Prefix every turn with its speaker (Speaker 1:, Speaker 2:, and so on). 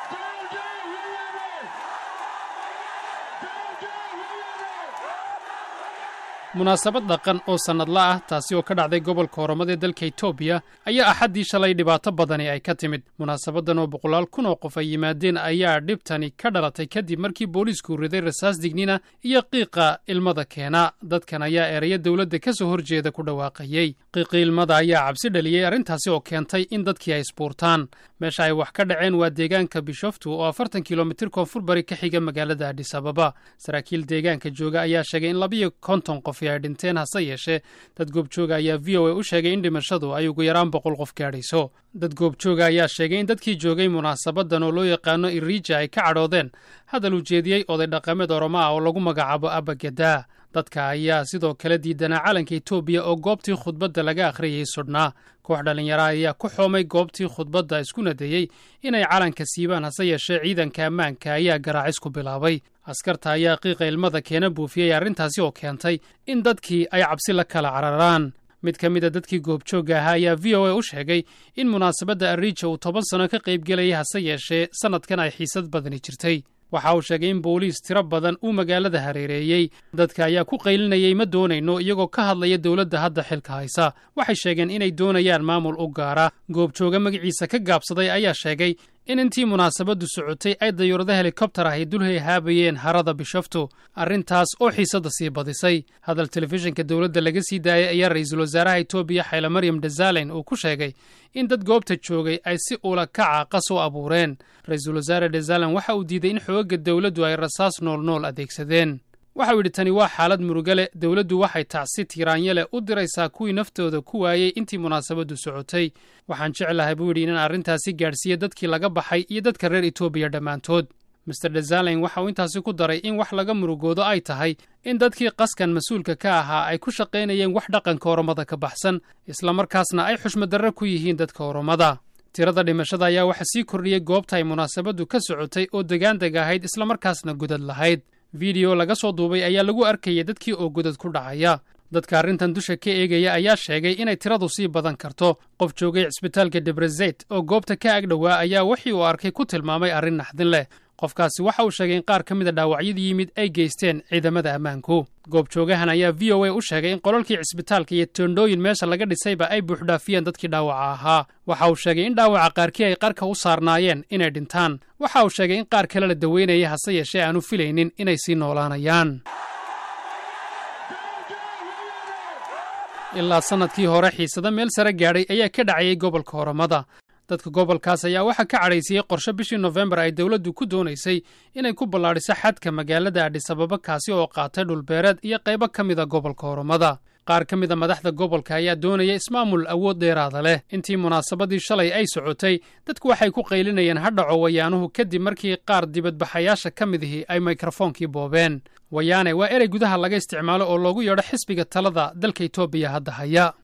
Speaker 1: munaasabad dhaqan oo sannadla ah taasi oo ka dhacday gobolka oromada ee dalka etoobiya ayaa axaddii shalay dhibaato badani ay ka timid munaasabaddan oo boqolaal kun oo qof ay yimaadeen ayaa dhibtani ka dhalatay kadib markii booliisku riday rasaas dignina iyo qiiqa ilmada keena dadkan ayaa ereya dowladda ka soo horjeeda ku dhawaaqayey qiiqii ilmada ayaa cabsi dhaliyey arrintaasi oo keentay in dadkii ay isbuurtaan meesha ay wax ka dhaceen waa deegaanka bishoftu oo afartan kilomitir koonfur bari ka xiga magaalada adhis ababa saraakiil deegaanka jooga ayaa sheegay in labiyo konton qof ay dhinteen hase yeeshee dad goobjooga ayaa v o a u sheegay in dhimashadu ay ugu yaraan boqol qof gaadhayso dad goobjooga ayaa sheegay in dadkii joogay munaasabaddan oo loo yaqaano iriija ay ka cadhoodeen hadal ujeediyey oday dhaqameed oromo ah oo lagu magacaabo abagedaa dadka ayaa sidoo kale diidanaa calanka etoobiya oo goobtii khudbadda laga akhriyay sudhnaa koox dhallinyara ayaa ku xoomay goobtii khudbadda iskuna dayey inay calanka siibaan hase yeeshee ciidanka ammaanka ayaa garaacis ku bilaabay askarta ayaa qiiqa ilmada keena buufiyey arrintaasi oo keentay in dadkii ay cabsi la kala cararaan mid ka mida dadkii goobjoogga ahaa ayaa v o a u sheegay in munaasabadda ariija uu toban sano ka qaybgelayay hase yeeshee sannadkan ay xiisad badani jirtay waxa uu sheegay in booliis tiro badan uu magaalada hareereeyey dadka ayaa ku qaylinayay ma doonayno iyagoo ka hadlaya dowladda hadda xilka haysa waxay sheegeen inay doonayaan maamul u gaara goobjooga magaciisa ka gaabsaday ayaa sheegay in intii munaasabaddu socotay ay dayuurada helikobtar ahy dulhay haabayeen harada bishoftu arrintaas oo xiisadda sii badisay hadal telefishinka dowladda laga sii daayay ayaa ra'iisul wasaaraha etoobiya xayla maryam dazalen uu ku sheegay in dad goobta joogay ay si ula kaca qas u abuureen ra-iisul wasaare dazalen waxa uu diiday in xoogagga dowladdu ay rasaas noolnool adeegsadeen waxau yidhi tani waa xaalad muruga leh dowladdu waxay tacsi tiiraanya leh u diraysaa kuwii naftooda ku waayey intii munaasabaddu socotay waxaan jeclahay buu yidhi inaan arrintaasi gaadhsiiya dadkii laga baxay iyo dadka reer etoobiya dhammaantood master dazalen waxa uu intaasi ku daray in wax laga murugoodo ay tahay in dadkii qaskan mas-uulka ka ahaa ay ku shaqaynayeen wax dhaqanka oromada ka baxsan islamarkaasna ay xushmadarre ku yihiin dadka oromada tirada dhimashada ayaa waxa sii kordhiyey goobta ay munaasabaddu ka socotay oo degaandeg ahayd islamarkaasna godad lahayd fideyo laga soo duubay ayaa lagu arkayay dadkii oo godad ku dhacaya dadka arrintan dusha ka eegaya ayaa sheegay inay tiradu sii badan karto qof joogay cisbitaalka debrezet oo goobta ka agdhowaa ayaa wixii uu arkay ku tilmaamay arrin naxdin leh qofkaasi waxa uu sheegay in qaar ka mida dhaawacyadii yimid ay geysteen ciidamada ammaanku goobjoogahan ayaa v o a u sheegay in qolalkii cisbitaalka iyo toondhooyin meesha laga dhisayba ay buuxdhaafiyeen dadkii dhaawaca ahaa waxa uu sheegay in dhaawaca qaarkii ay qarka u saarnaayeen inay dhintaan waxa uu sheegay in qaar kale la daweynaya hase yeeshee aanu filaynin inay sii noolaanayaan ilaa sannadkii hore xiisado meel sare gaadhay ayaa ka dhacayay gobolka oromada dadka gobolkaas ayaa waxaa ka cadhaysiyey qorshe bishii nofembar ay dowladdu ku doonaysay inay ku ballaadhiso xadka magaalada adhisababa kaasi oo qaatay dhulbeereed iyo qaybo ka mida gobolka oromada qaar ka mida madaxda gobolka ayaa doonaya ismaamul awood dheeraada leh intii munaasabadii shalay ay socotay dadku waxay ku qaylinayeen hadhaco wayaanuhu kadib markii qaar dibadbaxayaasha ka midihii ay mikrofoonkii boobeen wayaane waa erey gudaha laga isticmaalo oo loogu yeedho xisbiga talada dalka etoobiya hadda haya